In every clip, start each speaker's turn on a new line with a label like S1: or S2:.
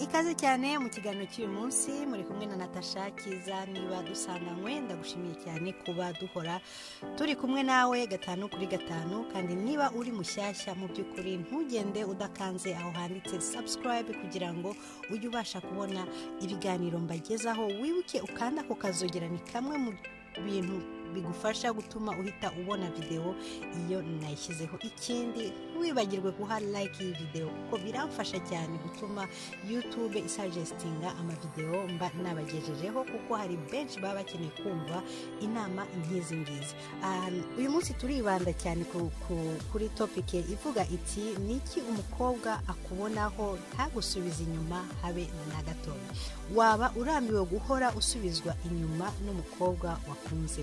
S1: ikaze cyane mu kiganiro cy'uyu munsi muri kumwe na natasha kiza niba dusanganywe ndagushimiye cyane kuba duhora turi kumwe nawe gatanu kuri gatanu kandi niba uri mushyashya mu by'ukuri ntugende udakanze aho handitse subscribe kugira ngo ujye ubasha kubona ibiganiro mbagezaho wibuke ukanda ako kazogera ni kamwe mu bintu bigufasha gutuma uhita ubona videwo iyo nayishyizeho ikindi ntiwibagirwe guha like iyi videwo kuko biramfasha cyane gutuma youtube isajestinga amavidewo mba nabagejejeho kuko hari benshi baba bakeneye kumva inama nk'izi ngizi Um, uyu munsi turibanda cyane ku, ku, kuri topike ivuga iti ni iki umukobwa akubonaho ntagusubize inyuma habe na gatoya waba urambiwe guhora usubizwa inyuma n'umukobwa wakunze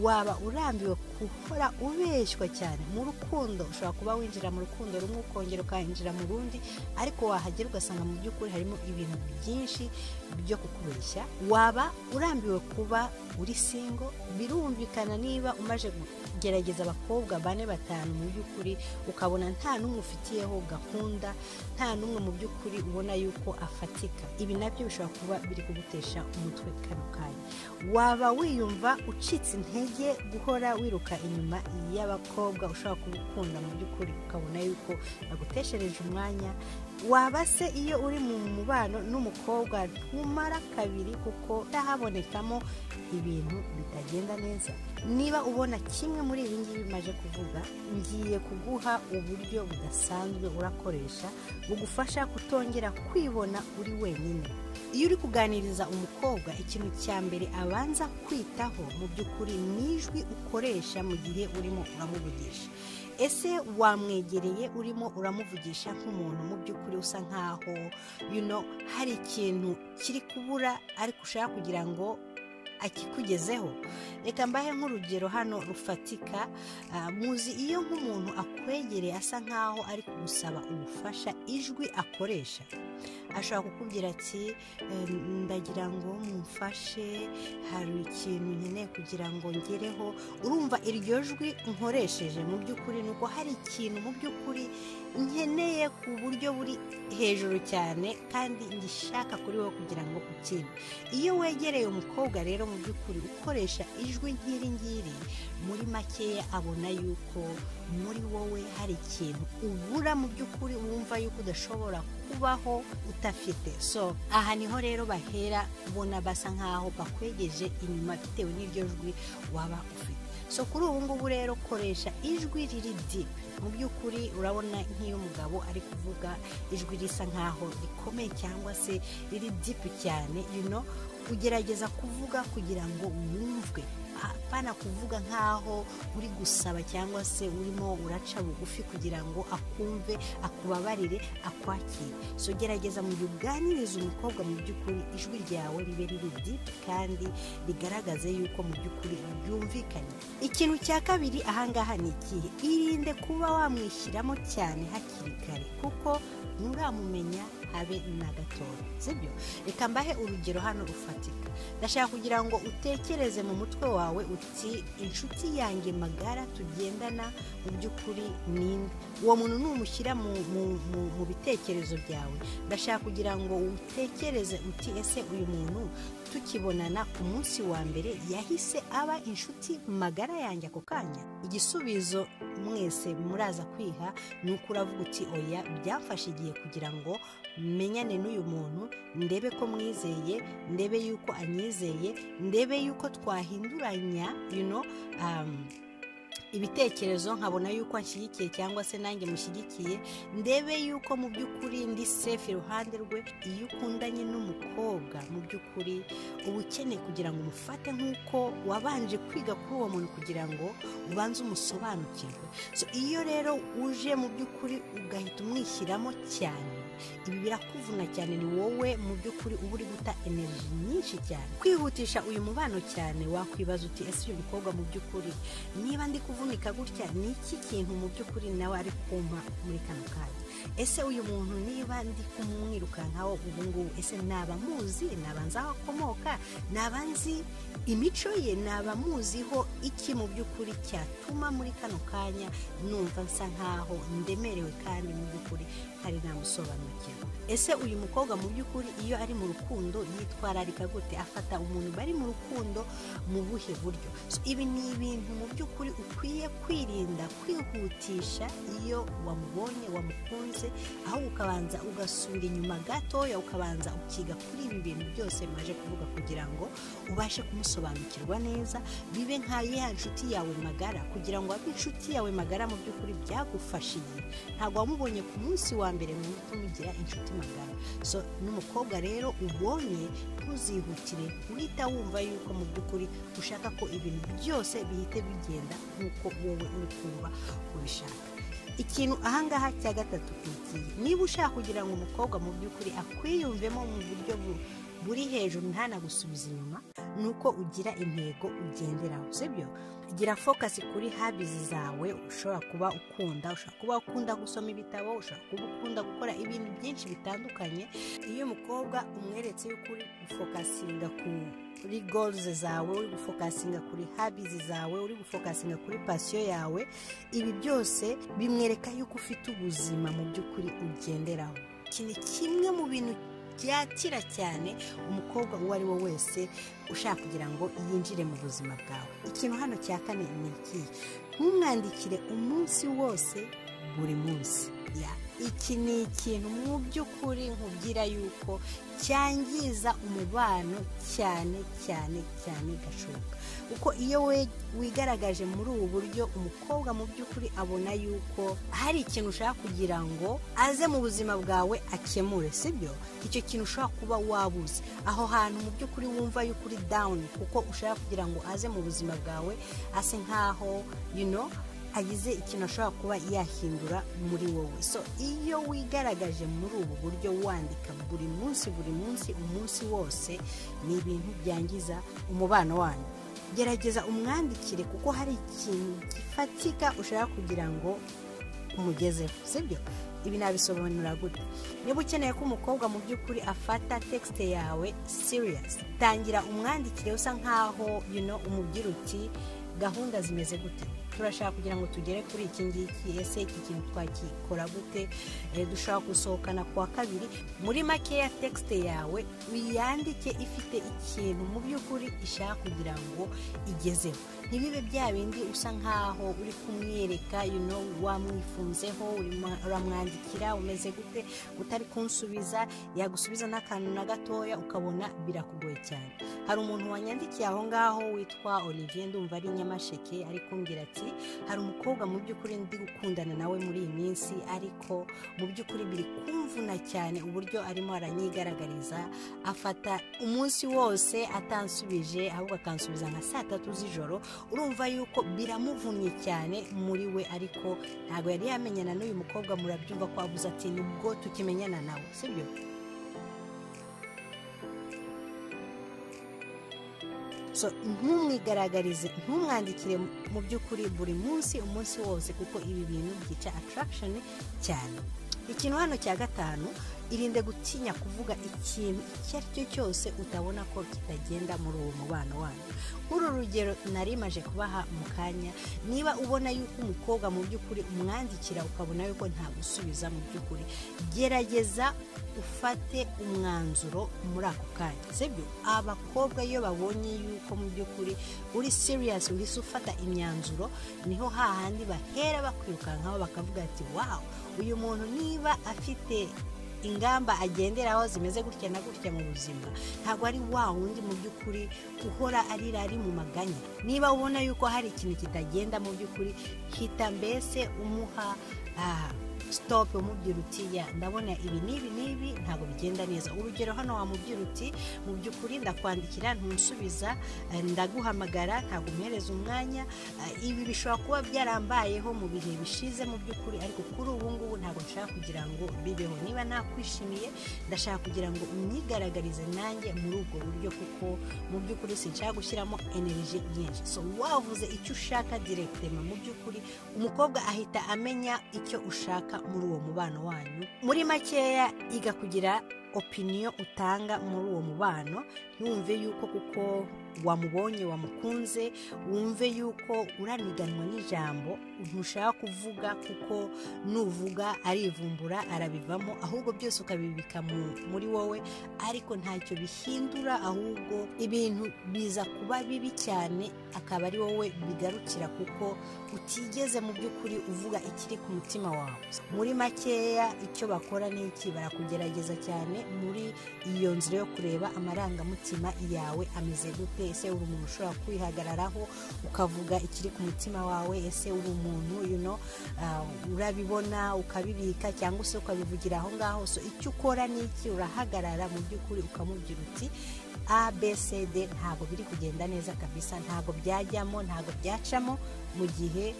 S1: waba urambiwe guhora ubeshywa cyane mu rukundo ushobora kuba winjira mu rukundo rumwe ukongera ukinjira mu rundi ariko wahagera ugasanga mu by'ukuri harimo ibintu byinshi byo kukubeshya waba urambiwe kuba uri singo birumvikana niba umaze kugerageza abakobwa bane batanu mu by'ukuri ukabona nta n'umwe ufitiyeho gahunda nta n'umwe mu by'ukuri ubona yuko afatika ibi nabyo bishobora kuba biri kugutesha umutwe kano kanya waba wiyumva ucitse intege guhora wiruka inyuma y'abakobwa ushobora kuba ukunda mu by'ukuri ukabona yuko baguteshereje umwanya waba se iyo uri mu mubano n'umukobwa ntumara kabiri kuko habonekamo ibintu bitagenda neza niba ubona kimwe muri ibi ngibi bimaze kuvuga ngiye kuguha uburyo budasanzwe urakoresha bugufasha kutongera kwibona uri wenyine iyo uri kuganiriza umukobwa ikintu cya mbere abanza kwitaho mu by'ukuri ni ijwi ukoresha mu gihe urimo uramuvugisha ese wamwegereye urimo uramuvugisha nk'umuntu mu by'ukuri usa nkaho you know, hari ikintu kiri kubura ariko ushaka kugira ngo akikugezeho reka mbahe nk'urugero hano rufatika Ah, muzi iyo nk'umuntu akwegereye asa nkaho ari kugusaba ubufasha ijwi akoresha ashobora kukubwira ati "Em, ndagira ngo mumfashe hari ikintu nkeneye kugira ngo ngereho urumva iryo jwi nkoresheje mu by'ukuri ni uko hari ikintu mu by'ukuri nkeneye ku buryo buri hejuru cyane kandi ngishaka kuri wowe kugira ngo ukine iyo wegereye umukobwa rero mu by'ukuri ukoresha ijwi nk'iri ngiri muri makeya abona yuko muri wowe hari ikintu ubura mu by'ukuri wumva yuko udashobora kubaho udafite so aha niho rero bahera ubona basa nkaho bakwegeje inyuma bitewe n'iryo jwi waba ufite so kuri ubu ngubu rero koresha ijwi riri deep mu by'ukuri urabona nk'iyo umugabo ari kuvuga ijwi risa nkaho rikomeye cyangwa se riri deep cyane rino ugerageza kuvuga kugira ngo wumvwe apana kuvuga nkaho uri gusaba cyangwa se urimo uraca bugufi kugira ngo akumve akubabarire akwakire so gerageza mu gihe uganiriza umukobwa mu by'ukuri ijwi ryawe ribe riri dipi kandi rigaragaze yuko mu by'ukuri byumvikanye ikintu cya kabiri ahangaha ni ikihe irinde kuba wamwishyiramo cyane hakiri kare kuko nturamumenya habe na gatoya sibyo reka mbahe urugero hano rufatika ndashaka kugira ngo utekereze mu mutwe wawe uti inshuti yanjye magara tugendana mu by'ukuri ninde uwo muntu numushyira mu, mu, mu, mu bitekerezo byawe ndashaka kugira ngo utekereze uti ese uyu muntu tukibonana ku munsi wa mbere yahise aba inshuti magara yanjye ako kanya igisubizo mwese muraza kwiha ni uko uravuga uti oya byafashe igihe kugira ngo menyane n'uyu muntu ndebe ko mwizeye ndebe yuko anyizeye ndebe yuko twahinduranya you know, um, ibitekerezo nkabona yuko anshyigikiye cyangwa se nanjye mushyigikiye ndebe yuko mu by'ukuri ndi sefu iruhande rwe iyo ukundanye n'umukobwa mu by'ukuri uba ukeneye kugira ngo umufate nk'uko wabanje kwiga kuri uwo muntu kugira ngo ubanze umusobanukirwe So, iyo rero uje mu by'ukuri ugahita umwishyiramo cyane ibi birakuvuna cyane ni wowe mu by'ukuri uba uri guta energy nyinshi cyane kwihutisha uyu mubano cyane wakwibaza uti ese uyu mukobwa mu by'ukuri niba ndi kuvunika gutya ni iki kintu mu by'ukuri nawe ari kumpa muri kano kanya ese uyu muntu niba ndi kumwirukankaho ubu ngubu ese naba muzi naba nzi aho akomoka naba nzi imico ye naba muziho iki mu by'ukuri cyatuma muri kano kanya numva nsa nkaho ndemerewe kandi mu by'ukuri hari nta musobanuro mukino ese uyu mukobwa mu by'ukuri iyo ari mu rukundo yitwararika gute afata umuntu bari mu rukundo mu buhe buryo So, ibi ni ibintu mu by'ukuri ukwiye kwirinda kwihutisha iyo wamubonye wamukunze aho ukabanza ugasubira inyuma gatoya ukabanza ukiga kuri ibi bintu byose bimaze kuvuga kugira ngo ubashe kumusobanukirwa neza bibe nka ya nshuti yawe magara kugira ngo abe inshuti yawe magara mu by'ukuri byagufashiye ntabwo wamubonye ku munsi wa mbere ngo uhite umugira inshuti magara so n'umukobwa rero ubonye ntuzihutire uhita wumva yuko mu by'ukuri ushaka ko ibintu byose bihite bigenda nk'uko wowe uri kumva ubishaka ikintu ahangaha cya gatatu kigiye niba ushaka kugira ngo umukobwa mu by'ukuri akwiyumvemo mu buryo bu- buri hejuru ntanagusubiza inyuma ni uko ugira intego ugenderaho sibyo gira fokasi kuri habizi zawe ushobora kuba ukunda ushobora kuba ukunda gusoma ibitabo ushobora kuba ukunda gukora ibintu byinshi bitandukanye iyo umukobwa umweretse yuko uri gufokasinga kuri goruze zawe uri gufokasinga kuri habizi zawe uri gufokasinga kuri pasiyo yawe ibi byose bimwereka yuko ufite ubuzima mu by'ukuri ugenderaho iki ni kimwe mu bintu byakira cyane umukobwa uwo ari we wese ushaka kugira ngo yinjire mu buzima bwawe ikintu hano cya kane ni iki ntumwandikire umunsi wose buri munsi Ya, iki ni ikintu mu by'ukuri nkubwira yuko cyangiza umubano cyane cyane cyane gashoboka kuko iyo we- wigaragaje muri ubu buryo umukobwa mu by'ukuri abona yuko hari ikintu ushaka kugira ngo aze mu buzima bwawe akemure sibyo icyo kintu ushobora kuba wabuze aho hantu mu by'ukuri wumva yuko uri dawuni kuko ushaka kugira ngo aze mu buzima bwawe ase nk'aho you know, agize ikintu ashobora kuba yahindura muri wowe so iyo wigaragaje muri ubu buryo wandika buri munsi buri munsi umunsi wose ni ibintu byangiza umubano wanyu gerageza umwandikire kuko hari ikintu gifatika ushaka kugira ngo umugezeho sibyo ibi nabisobanura gute niba ukeneye ko umukobwa mu by'ukuri afata texite yawe siriyasi tangira umwandikire usa nk'aho you know, umubwira uti gahunda zimeze gute turashaka kugira ngo tugere kuri iki ngiki ese iki kintu twakikora gute Eh, dushaka gusohokana ku wa kabiri muri makeya texite yawe uyandike ifite ikintu mu by'ukuri ishaka kugira ngo igezeho ntibibe bya bindi usa nk'aho uri kumwereka you know, wamwifunzeho urimo- uramwandikira umeze gute utari kunsubiza yagusubiza n'akantu na gatoya ukabona birakugoye cyane hari umuntu wanyandikiye aho ngaho witwa olivier ndumva ari i nyamasheke ari kumbwira ati hari umukobwa mu by'ukuri ndi gukundana nawe muri iyi minsi ariko mu by'ukuri biri kumvuna cyane uburyo arimo aranyigaragariza afata umunsi wose atansubije ahubwo akansubiza nka saa tatu z'ijoro urumva yuko biramuvunnye cyane muri we ariko ntabwo yari yamenyana n'uyu mukobwa murabyumva ko abuze ati nibwo tukimenyana nawe sibyo so ntumwigaragarize ntumwandikire mu by'ukuri buri munsi umunsi wose kuko ibi bintu byica attraction cyane ikintu hano cya gatanu irinde gutinya kuvuga ikintu icyo ari cyo cyose utabona ko kitagenda muri uwo mubano wanyu muri uru rugero nari maje kubaha mu kanya niba ubona yuko umukobwa mu by'ukuri umwandikira ukabona yuko nta gusubiza mu by'ukuri gerageza ufate umwanzuro muri ako kanya sibyo abakobwa iyo babonye yuko mu by'ukuri uri siriyasi uhise ufata imyanzuro niho hahandi bahera bakwirukankaho bakavuga ati wawu uyu muntu niba afite ingamba agenderaho zimeze gutya na gutya mu buzima ntabwo ari wa wundi mu by'ukuri uhora arira ari mu maganya niba ubona yuko hari ikintu kitagenda mu by'ukuri hita mbese umuha ah, stop umubwira uti ya ndabona ibi n'ibi n'ibi ntabwo bigenda neza urugero hano wamubwira uti mu by'ukuri ndakwandikira ntunsubiza eh, ndaguhamagara ntabwo umpereza umwanya eh, ibi bishobora kuba byarambayeho mu bihe bishize mu by'ukuri ariko kuri ubu ngubu ntabwo nshaka kugira ngo bibeho niba nakwishimiye ndashaka kugira ngo umyigaragarize nanjye muri ubwo buryo kuko mu by'ukuri sinshaka gushyiramo energy nyinshi so wavuze icyo ushaka direkitema mu by'ukuri umukobwa ahita amenya icyo ushaka muri uwo mubano wanyu muri makeya iga kugira opiniyo utanga muri uwo mubano ntiwumve yuko kuko wamubonye wamukunze wumve yuko uraniganwa n'ijambo ntushaka kuvuga kuko nuvuga arivumbura arabivamo ahubwo byose ukabibika muri wowe ariko ntacyo bihindura ahubwo ibintu biza kuba bibi cyane akaba ari wowe bigarukira kuko utigeze mu by'ukuri uvuga ikiri ku mutima wawe muri makeya icyo bakora ni iki barakugerageza cyane muri iyo nzira yo kureba amarangamutima yawe ameze gute ese uri umuntu ushobora kwihagararaho ukavuga ikiri ku mutima wawe ese uri umuntu you know, uh, urabibona ukabibika cyangwa se ukabivugira aho ngaho so icyo ukora ni iki urahagarara mu by'ukuri ukamubwira uti abcd ntabwo biri kugenda neza kabisa ntabwo byajyamo ntabwo byacamo mu gihe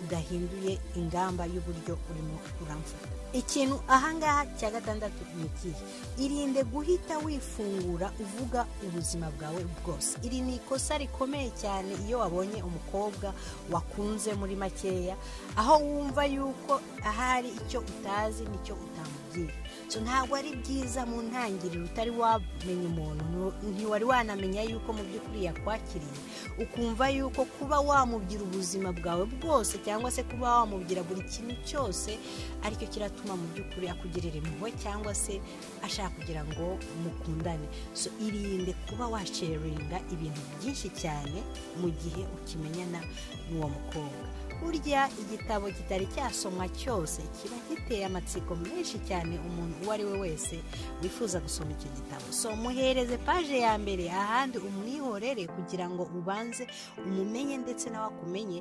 S1: udahinduye ingamba y'uburyo urimo uramfata ikintu ahangaha cya gatandatu ni ikihe irinde guhita wifungura uvuga ubuzima bwawe bwose iri ni ikosa rikomeye cyane iyo wabonye umukobwa wakunze muri makeya aho wumva yuko ahari icyo utazi nicyo utamubwira ntabwo ari byiza mu ntangiriro utari wamenya umuntu ntiwari wanamenya yuko mu by'ukuri yakwakiriye ukumva yuko kuba wamubwira ubuzima bwawe bwose cyangwa se kuba wamubwira buri kintu cyose aricyo kiratuma mu by'ukuri akugirira impuhwe cyangwa se ashaka kugira ngo mukundane so irinde kuba washeringa ibintu byinshi cyane mu gihe ukimenyana n'uwo mukobwa burya igitabo kitari cyasomwa cyose kiba giteye amatsiko menshi cyane umuntu uwo ari we wese wifuza gusoma icyo gitabo so muhereze paje ya mbere ahandi umwihorere kugira ngo ubanze umumenye ndetse nawe akumenye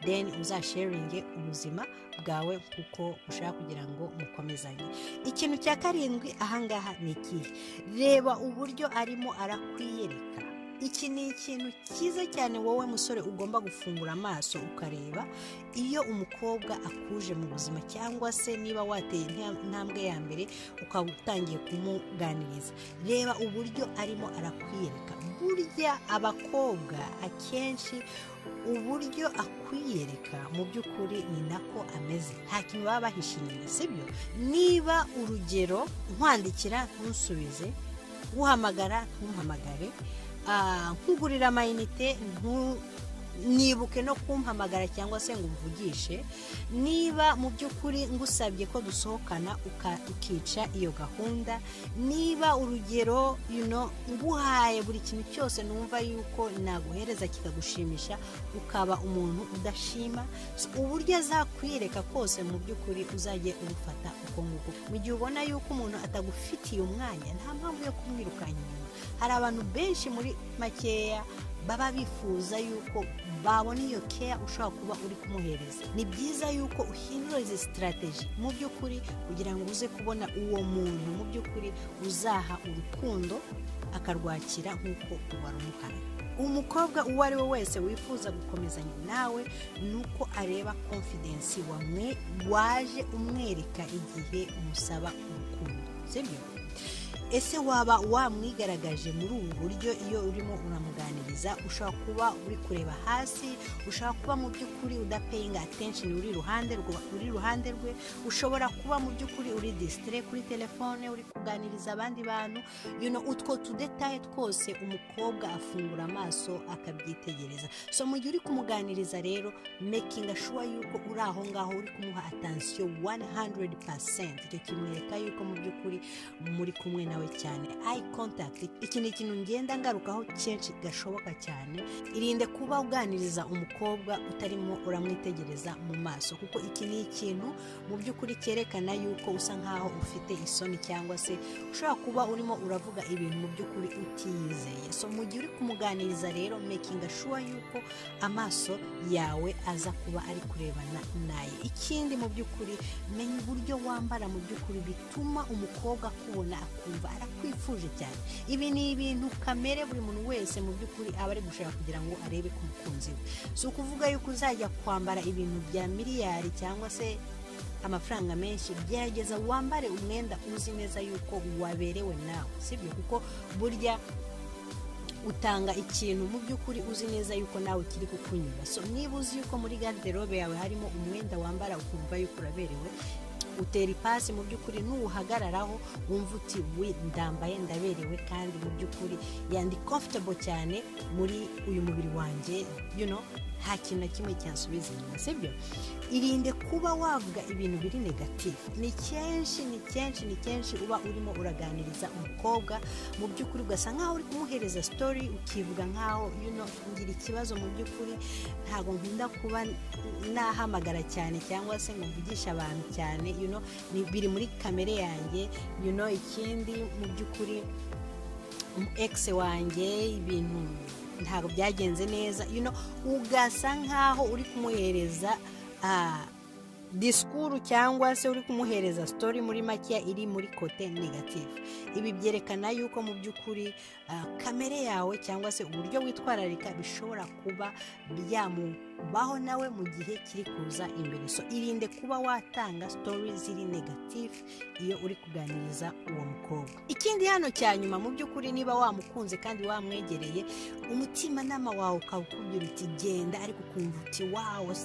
S1: deni uzasheringe ubuzima bwawe kuko ushaka kugira ngo mukomezanye ikintu cya karindwi ahangaha ni ikihe reba uburyo arimo arakwiyereka iki ni ikintu cyiza cyane wowe musore ugomba gufungura amaso ukareba iyo umukobwa akuje mu buzima cyangwa se niba wateye intambwe ya mbere ukaba utangiye kumuganiriza reba uburyo arimo arakwiyereka burya abakobwa akenshi uburyo akwiyereka mu by'ukuri ni nako ameze nta kintu baba bahishe inyuma sibyo niba urugero nkwandikira ntusubize guhamagara ntumpamagare nkugurira amayinite nibuke no kumpamagara cyangwa se ngo umvugishe niba mu by'ukuri ngusabye ko dusohokana ukica iyo gahunda niba urugero nguhaye buri kintu cyose numva yuko naguhereza kikagushimisha ukaba umuntu udashima uburyo azakwiyereka kose mu by'ukuri uzajye ubufata uko nguko mu gihe ubona yuko umuntu atagufitiye umwanya nta mpamvu yo kumwirukanya inyuma hari abantu benshi muri makeya baba bifuza yuko babona iyo keya ushobora kuba uri kumuhereza ni byiza yuko uhindura izi sitarateji mu by'ukuri kugira ngo uze kubona uwo muntu mu by'ukuri uzaha urukundo akarwakira nk'uko warumuhaye umukobwa uwo ari we wese wifuza gukomezanya nawe ni uko areba konfidensi waje umwereka igihe umusaba urukundo sibyo ese waba wamwigaragaje muri ubu buryo iyo urimo uramuganiriza ushobora kuba uri kureba hasi ushobora kuba mu by'ukuri udapeyinga atensheni uri iruhande uri iruhande rwe ushobora kuba mu by'ukuri uri disitire kuri telefone uri kuganiriza abandi bantu utwo tudetaye twose umukobwa afungura amaso akabyitegereza so mu gihe uri kumuganiriza rero mekinga shuwa yuko uri aho ngaho uri kumuha atansiyo 100% icyo kimwereka yuko mu by'ukuri muri kumwe nawe cyane ayi kontakiti iki ni ikintu ngenda ngarukaho kenshi gashoboka cyane irinde kuba uganiriza umukobwa utarimo uramwitegereza mu maso kuko iki ni ikintu mu by'ukuri cyerekana yuko usa nkaho ufite isoni cyangwa se ushobora kuba urimo uravuga ibintu mu by'ukuri utiyizeye so mu gihe uri kumuganiriza rero mekinga shuwa yuko amaso yawe aza kuba ari kurebana naye ikindi mu by'ukuri menya uburyo wambara mu by'ukuri bituma umukobwa akubona akumva arakwifuje cyane ibi ni ibintu kamere buri muntu wese mu by'ukuri aba ari gushaka kugira ngo arebe ku mukunzi we si ukuvuga yuko uzajya kwambara ibintu bya miliyari cyangwa se amafaranga menshi gerageza wambare umwenda uzi neza yuko waberewe nawe sibyo kuko burya utanga ikintu mu by'ukuri uzi neza yuko nawe kiri kukunyura so niba uzi yuko muri garderobe yawe harimo umwenda wambara ukumva yuko uraberewe utera ipasi mu by'ukuri n'uwuhagararaho wumva uti we ndambaye ndaberewe kandi mu by'ukuri yandi comfortable cyane muri uyu mubiri wanjye you know nta kintu na kimwe cyasubiza inyuma sibyo irinde kuba wavuga ibintu biri negatifu ni kenshi ni kenshi ni kenshi uba urimo uraganiriza umukobwa mu by'ukuri ugasa nkaho uri kumuhereza sitori ukivuga nkaho yuno ngira ikibazo mu by'ukuri ntabwo nkunda kuba nahamagara cyane cyangwa se ngo mvugishe abantu cyane yuno biri muri kamere yanjye yuno ikindi mu by'ukuri ekisi wanjye ibintu ntabwo byagenze neza ugasa nkaho uri kumuhereza disikuru cyangwa se uri kumuhereza sitori muri makeya iri muri kote negatifu ibi byerekana yuko mu by'ukuri kamere yawe cyangwa se uburyo witwararika bishobora kuba byamubaho nawe mu gihe kiri kuza imbere so irinde kuba watanga sitori ziri negatifu iyo uri kuganiriza uwo mukobwa ikindi hano cya nyuma mu by'ukuri niba wamukunze kandi wamwegereye umutimanama wawe ukaba ukubwira uti genda ariko ukumva uti wawo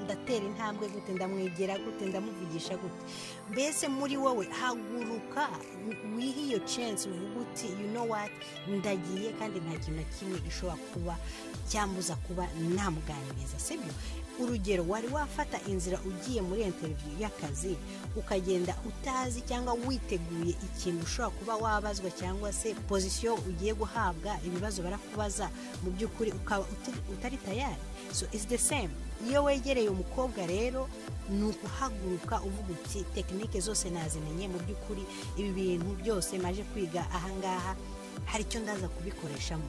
S1: ndatera intambwe gute ndamwegera gute ndamuvugisha gute mbese muri wowe haguruka wihe iyo censi uvuga uti you know what ndagiye kandi nta kintu na kimwe gishobora kuba cyambuza kuba namuganiriza sibyo urugero wari wafata inzira ugiye muri interiviyu y'akazi ukagenda utazi cyangwa witeguye ikintu ushobora kuba wabazwa cyangwa se pozisiyo ugiye guhabwa ibibazo barakubaza mu by'ukuri ukaba utari tayari so it's the same iyo wegereye umukobwa rero ni ukuhaguruka uvuga uti tekinike zose nazimenye mu by'ukuri ibi bintu byose maje kwiga ahangaha hari icyo ndaza kubikoreshamo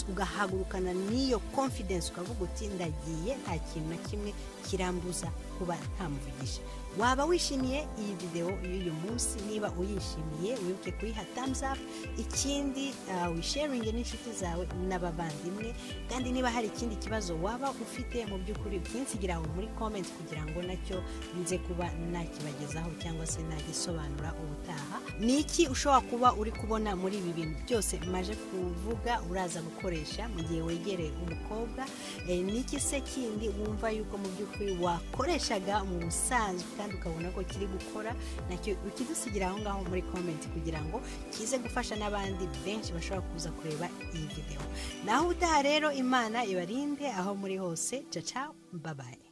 S1: ugahagurukana n'iyo confidence ukavuga uti ndagiye nta kintu na kimwe kirambuza kuba ntamuvugisha waba wishimiye iyi videwo y'uyu munsi niba uyishimiye wibuke kuyiha thumbs up ikindi wisharinge n'inshuti zawe n'abavandimwe kandi niba hari ikindi kibazo waba ufite mu by'ukuri ukinsigira aho muri comment kugira ngo nacyo nze kuba nakibagezaho cyangwa se nagisobanura ubutaha ni iki ushobora kuba uri kubona muri ibi bintu byose maje kuvuga uraza gukoresha mu gihe wegereye umukobwa ni iki se kindi wumva yuko mu by'ukuri wakoreshaga mu busanzwe kandi ukabona ko kiri gukora nacyo ukidusigira aho ngaho muri komenti kugira ngo kize gufasha n'abandi benshi bashobora kuza kureba iyi videwo naho utaha rero imana ibarinde aho muri hose caca babaye